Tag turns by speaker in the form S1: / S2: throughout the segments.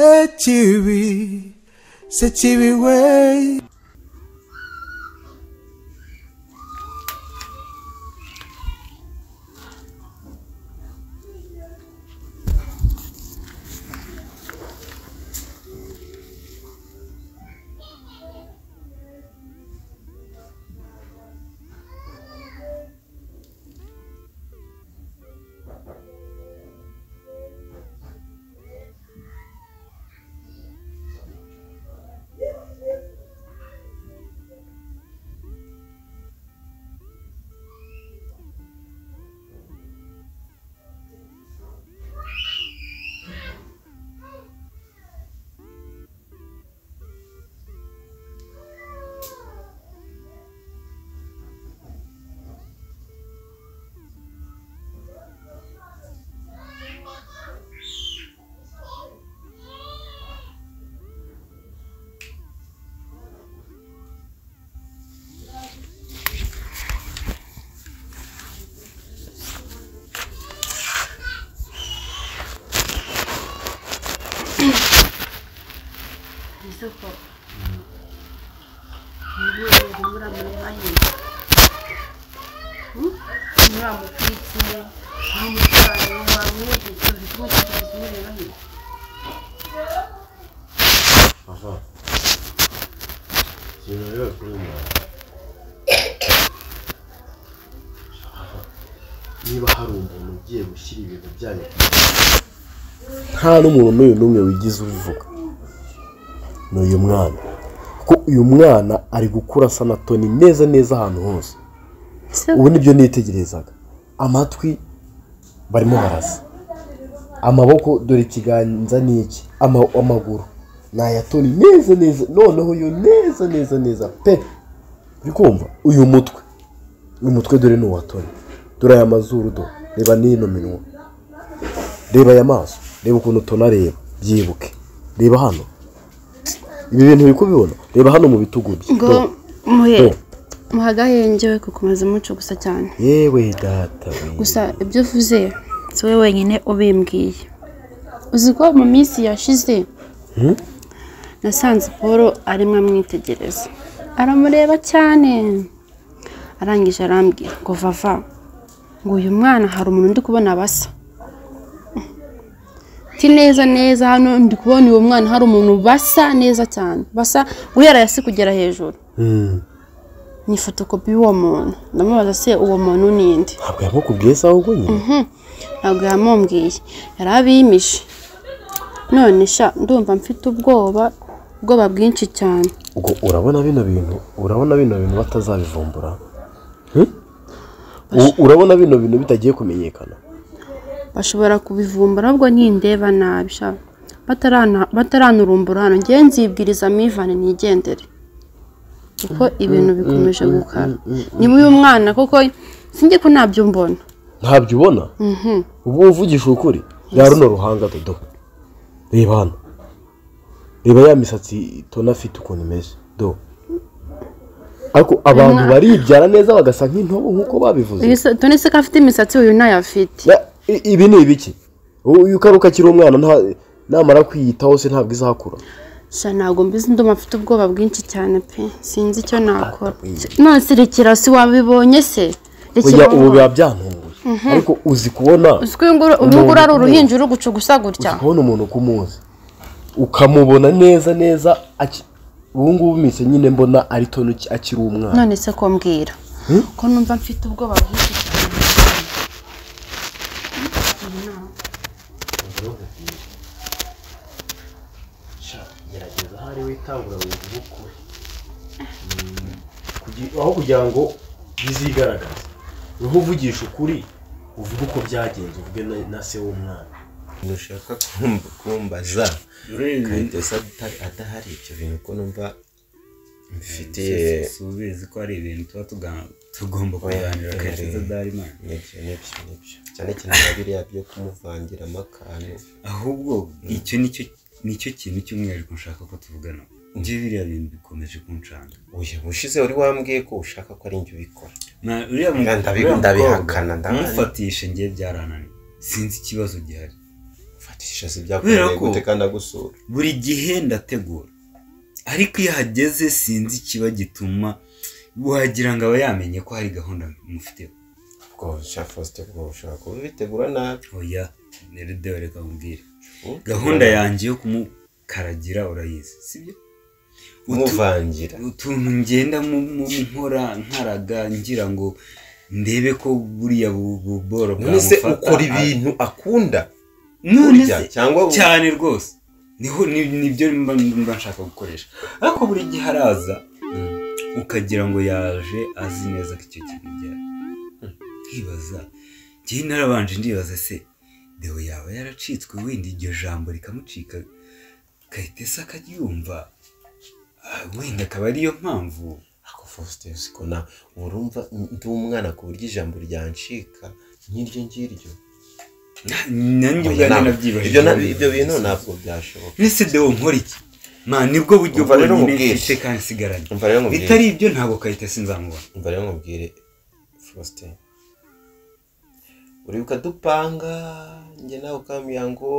S1: sekibi sekibi we
S2: isoko ntibure muri amahirwe nta mutwikire nta mutwaro waba uwugeze uri kumutwikiriza umuriro hirya
S3: Aha. Ikintu rero kuri mwe. Niba hari umuntu ugiye gushyira ibintu byanyu nta n'umuntu n'uyu n'umwe wigize ubivuga ni uyu mwana kuko uyu mwana ari gukura asa na toni neza neza ahantu hose ubu nibyo nitegerezaga amatwi barimo barasa amaboko dore ikiganza ni iki Ama- amaguru ni aya toni neza neza noneho yo neza neza neza pe uri kumva uyu mutwe uyu mutwe dore ni uwa toni dore aya mazuru do reba n'ino minwa reba aya maso reba ukuntu toni areba byibuke reba hano ibi bintu uri kubibona reba hano mu bitugu bye
S2: ngo
S3: Do.
S2: muhe
S3: Do.
S2: muhagahengewe kukomeza umuco gusa cyane
S3: yewe data we.
S2: gusa ibyo uvuze si wowe wenyine ubimbwiye uzi ko mu minsi yashize nasanze paul arimo amwitegereza aramureba cyane arangije arambwira ngo vava ngo uyu mwana hari umuntu ndi kubona basa ti neza neza hano ndi kubona uwo mwana hari umuntu basa neza cyane basa guhera hasi kugera hejuru
S3: Hmm.
S2: ni fotokopi y'uwo muntu ndamubaza se uwo muntu ni inde
S3: ntabwo yamukubwiye se ahubwo nyine
S2: Mhm. ntabwo yamumbwiye yari abimije none sha ndumva mfite ubwoba ubwoba bwinshi cyane
S3: ubwo urabona bino bintu urabona bino bintu batazabivumbura Hmm? U- urabona bino bintu bitagiye kumenyekana
S2: bashobora kubivumbura ahubwo ntindeba nabi sha batarana- bataranurumbura hano ngewe nzibwiriza mivane nigendere kuko ibintu bikomeje gukara niba uyu mwana koko sinjye ko ntabyo mbona
S3: ntabyo ubona ubu uvugisha ukuri ya runo ruhanga dodo reba hano reba ya misatsi tona afite ukuntu imeze do ariko abantu baribyara neza bagasa nk'intobo nk'uko babivuze
S2: tone se ko afite imisatsi uyu ntayo afite
S3: Ya, i- ibi ni ibiki uyu karuka akiri umwana nta- namara kwiyitaho se ntabwo izakura
S2: sha ntabwo mbizi ndumva mfite ubwoba bwinshi cyane pe sinzi icyo nakora none se rekera si wabibonye se rekera
S3: Oya, ubu biba byantunguye ariko uzi kubona
S2: uzi ko uyu nguru- uyu nguru ari uruhinja uri guca gusa gutya
S3: uzi kubona umuntu uko umuzi ukamubona neza neza aki- ubu ngubu mise nyine mbona ari tono uki- akiri umwana
S2: none se ko mbwira ko numva mfite ubwoba bwinshi cyane
S3: gerageza ahari witangura wivuga ukuri Kugi- aho kugira ngo bizigaragaze niho uvugisha ukuri uvuge uko byagenze uvuge na- na se w'umwana
S4: ntushaka kumb- kumbaza kandi usa ata- adahari ibyo bintu ko numva mbifitiye
S5: si ubizi ko ari ibintu tuba tuga- tugomba
S4: Oya,
S5: kuganira
S4: oya,
S5: karekeza
S4: oya.
S5: darimani
S4: nibyo nibyo nibyo cyane cyane na biriya byo kumuvangira amakano
S5: ahubwo icyo nicyo nicyo kintu cy'umwihariko nshaka ko tuvugana njye biriya bintu bikomeje kuncanga
S4: uyu ushize wari wambwiye ko ushaka ko ari njye ubikora
S5: Na- uriya mu-
S4: Ndabi-
S5: uriya
S4: ndabihakana,
S5: mukobwa,
S4: ndabihakana.
S5: kumufatisha njye byarananiye sinzi ikibazo gihari
S4: mfata tisha si byakunaniye
S5: Kubera ko-
S4: gute kandi agusura
S5: buri gihe ndategura ariko iyo hageze sinzi ikiba gituma wagira ngo aba yamenye ko hari gahunda mufiteho
S4: ubwo sha faustin ubwo ushobora kuba ubitegura nabi
S5: oya neredeho reka mubwire
S4: Mm.
S5: gahunda yanjye yo kumukaragira urayizi sibyo
S4: umuvangira
S5: utuntu ngenda mu- mu- nkora nkaraga ngira ngo ndebe ko buriya bu- bu- boro
S4: none se
S5: bwamufata.
S4: ukora ibintu akunda
S5: none
S4: urya
S5: se
S4: cyangwa u-
S5: cyane rwose niho ni- nibyo mba mba nshaka gukoresha ariko buri gihe araza ukagira ngo yaje azi neza ko icyo kintu byari nkibaza njyewe narabanje ndibaza se deo yaba yaracitswe wenda iryo jambo rikamucika kayitesa akaryumva Ah, wenda akaba ariyo mpamvu
S4: ako faustin siko na urumva ndi umwana ku buryo ijambo ryancika nk'iryo ngiryo
S5: Na- nanjye
S4: Oya,
S5: ubwanjye
S4: ntabwo.
S5: nabyibajije
S4: Ibyo na- ibyo bintu ntabwo byashoboka
S5: ese deo nkora iki Ma, nibwo buryo
S4: Umva rero
S5: bwonyine
S4: nkubwire.
S5: mfite kandi nsigaranye
S4: umva rero nkubwire
S5: bitari ibyo ntabwo kayitesi nzamubona
S4: umva rero nkubwire faustin uribuka dupanga njye nawe ukamubwira ngo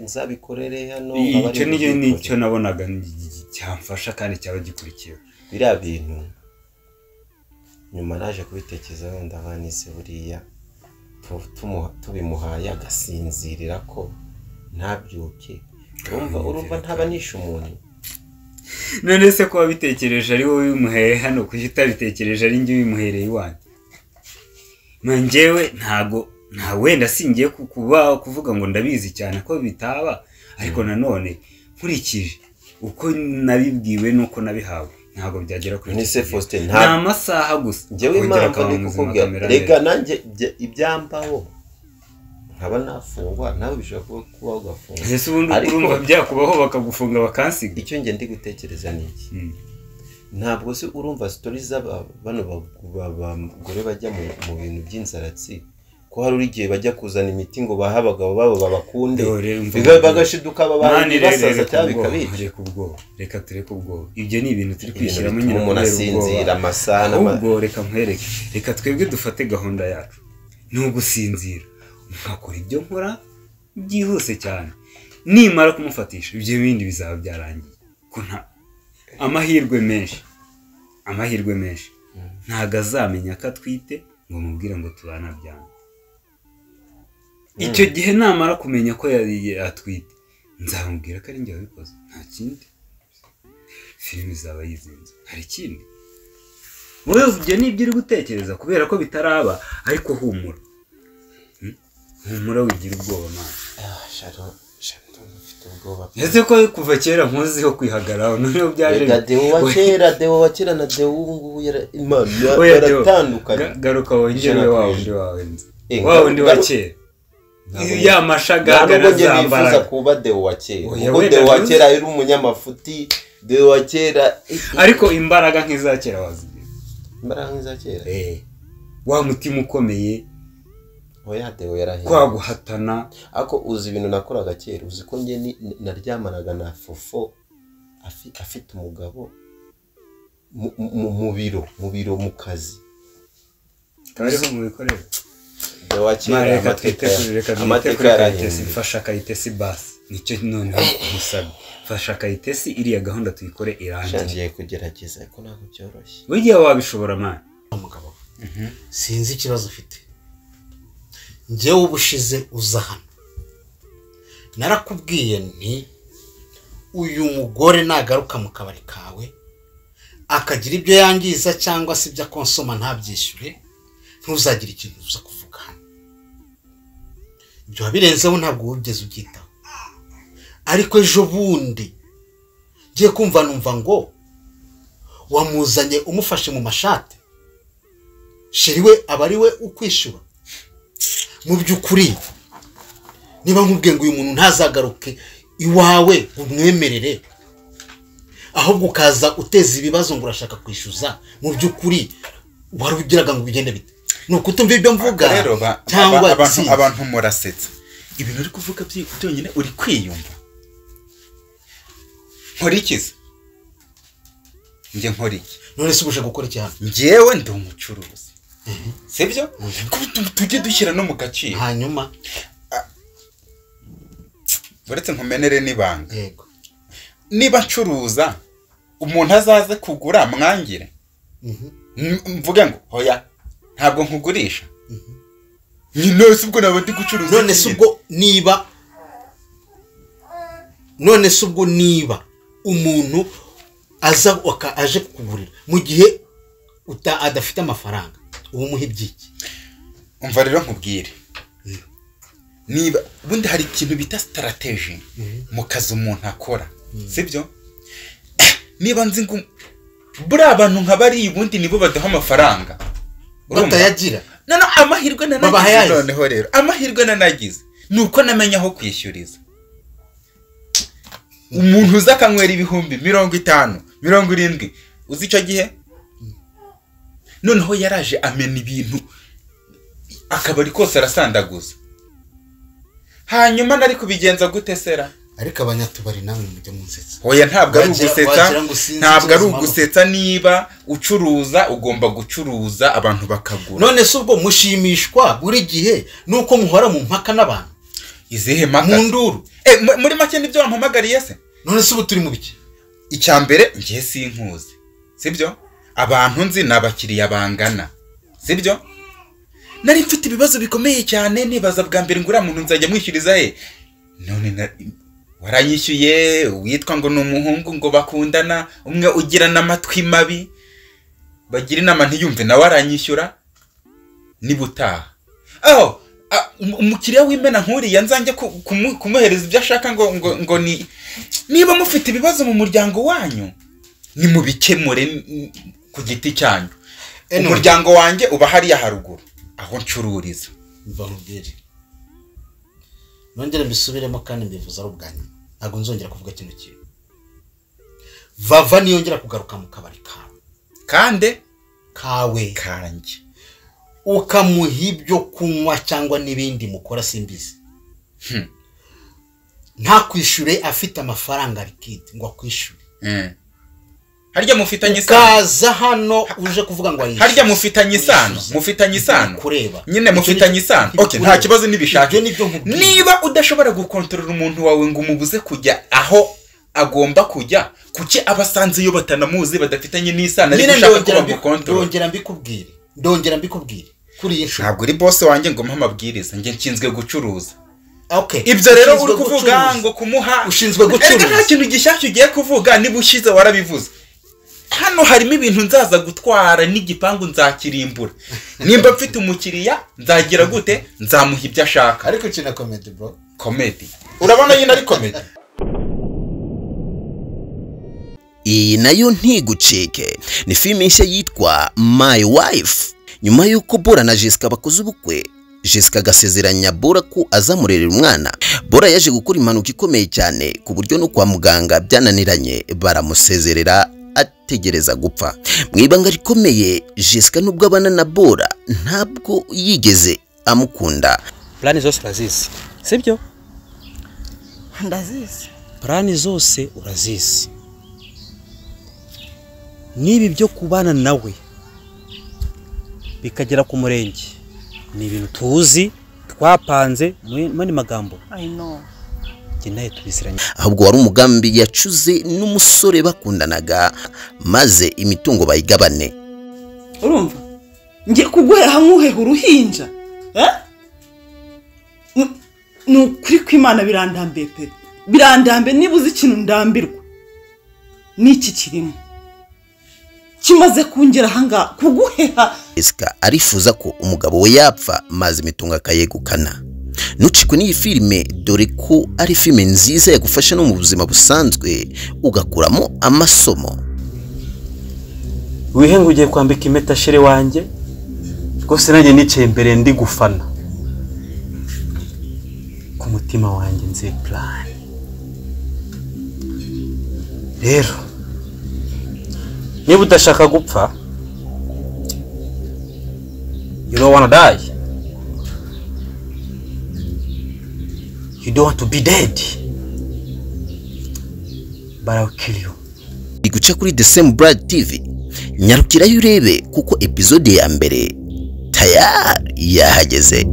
S4: nzabikorere hano nkaba ari
S5: icyo nicyo
S4: bubikore.
S5: nicyo nabonaga ni- gi- gi- cyamfasha kandi cyaba gikurikiwe
S4: biriya bintu nyuma naje kubitekerezaho ndabona nise buriya tu- tumu- tubimuhaye agasinzirira ko ntabyuke urumva urumva ntaba nishe umuntu
S5: none se ko wabitekereje ari wowe bimuhereye hano kuki utabitekereje ari njye bimuhereye iwanjye Ma, njyewe ntago nta wenda singiye ku- kuba kuvuga ngo ndabizi cyane ko bitaba ariko nanone nkurikije uko nabibwiwe n'uko nabihawe ntabwo byagera kuri
S4: None
S5: icyo
S4: se
S5: kigero.
S4: Faustin,
S5: ni
S4: nta-
S5: amasaha gusa
S4: njyewe
S5: Kongera
S4: impamvu
S5: akaba
S4: ni
S5: muzima
S4: kukubwira
S5: kamera
S4: rega
S5: neza.
S4: nanjye ibya- ibyambaho nkaba nafungwa nawe bishobora kuba kuba ugafungwa
S5: ese ubundi
S4: Ariko-
S5: urumva byakubaho bakagufunga bakansiga
S4: icyo njye ndi gutekereza ni iki
S5: Mm.
S4: ntabwo se urumva sitori z'aba bano bagore bajya mu mu bintu by'inzaratsi ko hari uri igihe bajya kuzana imiti ngo bahe abagabo babo babakunde
S5: Dore, umva-
S4: biga- bagashiduka
S5: Mani
S4: babaye
S5: rero
S4: basaza
S5: reka
S4: cyangwa
S5: ubwoba,
S4: bikabica
S5: reka ubwoba reka tureke ubwoba ibyo ni ibintu turi
S4: Ibintu
S5: kwishyiramo
S4: bituma
S5: nyine
S4: umuntu
S5: kubera
S4: asinzira
S5: ubwoba.
S4: amasaha n'ama-
S5: ahubwo reka nkwereke reka twebwe dufate gahunda yacu ni ugusinzira nkakora ibyo nkora byihuse cyane nimara kumufatisha ibyo bindi bizaba byarangiye ko nta amahirwe menshi amahirwe menshi ntago azamenya ko atwite ngo mubwire ngo tubana byanga icyo gihe namara kumenya ko yari atwite nzamubwira ko ari njye wabikoze nta kindi filime izaba yizinze hari ikindi urumva ibyo ni ibyo uri gutekereza kubera ko bitaraba ariko humura Hmm? humura wigira ubwoba mwana
S4: Ah, Sharon, Sharon, mfite ubwoba
S5: ese ko kuva kera nkuziho kwihagararaho noneho byaje
S4: reka deo wa kera deo wa kera na deo ubu ngubu yara- Imana,
S5: Oya, Deo,
S4: baratandukanye
S5: ga- garuka wongere
S4: Ijana ku
S5: wa
S4: ijana.
S5: wundi wawe nzi.
S4: Eh,
S5: wa wundi wa
S4: garu-
S5: kera
S4: Ntabwo-
S5: ya
S4: nta
S5: mashagaga
S4: nubwo njye nifuza
S5: zambaraga
S4: kuba deo wa kera
S5: Oya,
S4: kuko
S5: wenda
S4: deo wa
S5: ntuzi.
S4: kera yari umunyamafuti deo wa kera
S5: ariko imbaraga nk'iza kera wazigira
S4: imbaraga nk'iza kera
S5: wa mutima ukomeye
S4: oya deo yarahiye
S5: kwa guhatana
S4: ako uzi ibintu nakoraga kera uzi ko njye ni- naryamanaga na fofo afi- afite umugabo mu- mu mu biro mu biro mu kazi
S5: akaba ariho mubikorera
S4: deo wa kera
S5: reka
S4: amateka
S5: twite kuri reka
S4: ya-
S5: twite
S4: amateka
S5: kuri kayitesi
S4: yarahindura
S5: mfasha kayitesi basi nicyo noneho musabye mfasha kayitesi iriya gahunda tuyikore irangiye
S4: nshangiye kugerageza ariko ntabwo byoroshye
S5: buriya wabishobora mani
S1: sinzi ikibazo ufite njyewe ubushize uza hano narakubwiye nti uyu mugore nagaruka mu kabari kawe akagira ibyo yangiza cyangwa se ibyo akonsoma ntabyishyure ntuzagire ikintu uza kuvuga hano ibyo wabirenzeho ntabwo wigeze ubyitaho ariko ejo bundi ngiye kumva numva ngo wamuzanye umufashe mu mashati shiri we aba ari we ukwishyura mu by'ukuri niba nkubwiye ngo uyu muntu ntazagaruke iwawe umwemerere ahubwo ukaza uteza ibibazo ngo urashaka kwishyuza mu by'ukuri wari ugiraga ngo bigende bite ni ukutumva ibyo mvuga
S6: rero ba-
S1: cyangwa
S6: aba- abantu
S1: intsinzi.
S6: abantu murasetsa ibintu uri kuvuga byi- byonyine uri kwiyumva nkora iki se njye nkora iki
S1: none se ubasha gukora iki hano
S6: njyewe ndi umucuruzi sibyo tujye dushyira no mu gaciro
S1: hanyuma
S6: uretse nkumenere n'ibanga
S1: yego
S6: niba ncuruza umuntu azaze kugura mwangire
S1: Mhm.
S6: M- mvuge ngo hoya ntabwo nkugurisha nyine si ubwo naba ndi gucuruza
S1: none
S6: iki
S1: se
S6: nyine?
S1: ubwo niba none se ubwo niba umuntu aza waka- aje kukugurira mu gihe uta- adafite amafaranga uba umuha ibyiki
S6: umva rero nkubwire niba ubundi hari ikintu bita sitarategi mu kazi umuntu akora sibyo niba nzi ngo buriya bantu nka bariya ubundi nibo badaha amafaranga Urumva?
S1: batayagira
S6: noneho amahirwe
S1: Babahaye.
S6: nanagize noneho rero amahirwe nanagize ni uko namenya aho kwishyuriza umuntu uza akanywera ibihumbi mirongo itanu mirongo irindwi uzi icyo gihe noneho yaraje amena ibintu akabari kose arasandaguza hanyuma nari kubigenza gute sera
S1: ariko abanyatubari namwe mujya munsetsa
S6: hoya ntabwo ari
S1: Wagira-
S6: ugusetsa
S1: wagira ngo sinzi
S6: ntabwo ari
S1: ikibazo mpamvu.
S6: ugusetsa niba ucuruza ugomba gucuruza abantu bakagura
S1: none se ubwo mushimishwa buri gihe nuko muhora mu mpaka n'abantu
S6: izihe mpaka
S1: mu nduru
S6: Eh, mu- muri make nibyo wampamagariye se
S1: none se ubu turi mu biki
S6: icya mbere ngiye sinkuzi sibyo abantu nzi ni abakiriya bangana sibyo nari mfite ibibazo bikomeye cyane nibaza bwa mbere ngo uriya muntu nzajya mwishyuriza he none na- waranyishyuye witwa ngo ni umuhungu ngo bakundana umwe ugirana amatwi mabi bagira inama ntiyumve nawe aranyishyura nibutaha aho a- um- umukiriya w'imena nkuriya nzanjye ku- kumu- kumuhereza ibyo ashaka ngo ngo ngo ni niba mufite ibibazo mu muryango wanyu nimubikemure n- n- ku giti cyanyu
S1: Eno.
S6: umuryango wanjye uba hariya haruguru aho ncururiza
S1: mva nkubwire nongere mbisubiremo kandi mbivuze ari ubwa nyuma ntabwo nzongera kuvuga kino kintu vava niyongera kugaruka mu kabari kawe
S6: kandi
S1: kawe
S6: kanjye
S1: ukamuha ibyo kunywa cyangwa n'ibindi mukora simbizi
S6: Hmm.
S1: ntakwishyure afite amafaranga rikidi ngo akwishyure
S6: Mm. harya mufitanye isano
S1: ukaza hano uje kuvuga ngo arishyure
S6: harya mufitanye isano
S1: Wishyuza.
S6: mufitanye isano
S1: Ntibikureba.
S6: nyine mufitanye isano
S1: Ntibikureba.
S6: okay nta kibazo nibishaka
S1: Ibyo ni byo nkubwira.
S6: niba udashobora gukontorora umuntu wawe ngo umubuze kujya aho agomba kujya kuki aba asanze iyo batanamuzi badafitanye n'isano ariko
S1: nyine
S6: ushaka ko
S1: ndongera mbi-
S6: bamukontorora
S1: ndongera mbikubwire ndongera mbikubwire kuri iyi nshuro
S6: ntabwo uri bose wanjye ngo umuhe amabwiriza njye nshinzwe gucuruza
S1: okay
S6: ibyo rero
S1: Ushinzwe
S6: uri kuvuga
S1: gucuruza.
S6: ngo kumuha
S1: Ushinzwe gucuruza.
S6: Erega nta kintu gishyashya ugiye kuvuga niba ushyize warabivuze hano harimo ibintu nzaza gutwara n'igipangu nzakirimbura nimba mfite umukiriya nzagira gute nzamuha ibyo ashaka
S1: ariko ukina komedi bro
S6: komedi urabona nyine ari komedi
S7: iyi nayo ntigucike ni filime nshya yitwa My Wife nyuma y'uko Bora na Jessica bakoze ubukwe Jessica agasezeranya Bora ko azamurerera umwana Bora yaje gukora impanuka ikomeye cyane ku buryo no kwa muganga byananiranye baramusezerera ategereza gupfa mu ibanga rikomeye Jessica nubwo abana na Bora ntabwo yigeze amukunda
S8: purani zose urazizi sibyo
S9: ndazizi
S8: purani zose urazizi n'ibi byo kubana nawe bikagera ku murenge ni ibintu tuzi twapanze mu yandi magambo
S9: i know
S8: njye nawe tubisiranye
S7: ahubwo wari umugambi yacuze n'umusore bakundanaga maze imitungo bayigabane
S9: urumva ngiye kuguhera hamwe uheha uruhinja eh? Ni- ni ukuri kw'imana birandambiye pe birandambiye niba uzi ikintu ndambirwa n'iki kirimo kimaze kungera ahangaha kuguheha
S7: Jessica arifuza ko umugabo we yapfa maze imitungo akayegukana ntucikwe n'iyi filime dore ko ari filime nziza yagufasha no mu buzima busanzwe ugakuramo amasomo
S8: wihe ngo ugiye kwambika impeta shere wanjye rwose nanjye nicaye imbere ndi gufana ku mutima wanjye nzi purani rero niba udashaka gupfa you don't wanna die you don't want to be dead but I'll kill you
S7: iri guca kuri The Same Blood TV nyarukirayo urebe kuko epizode ya mbere tayari yahageze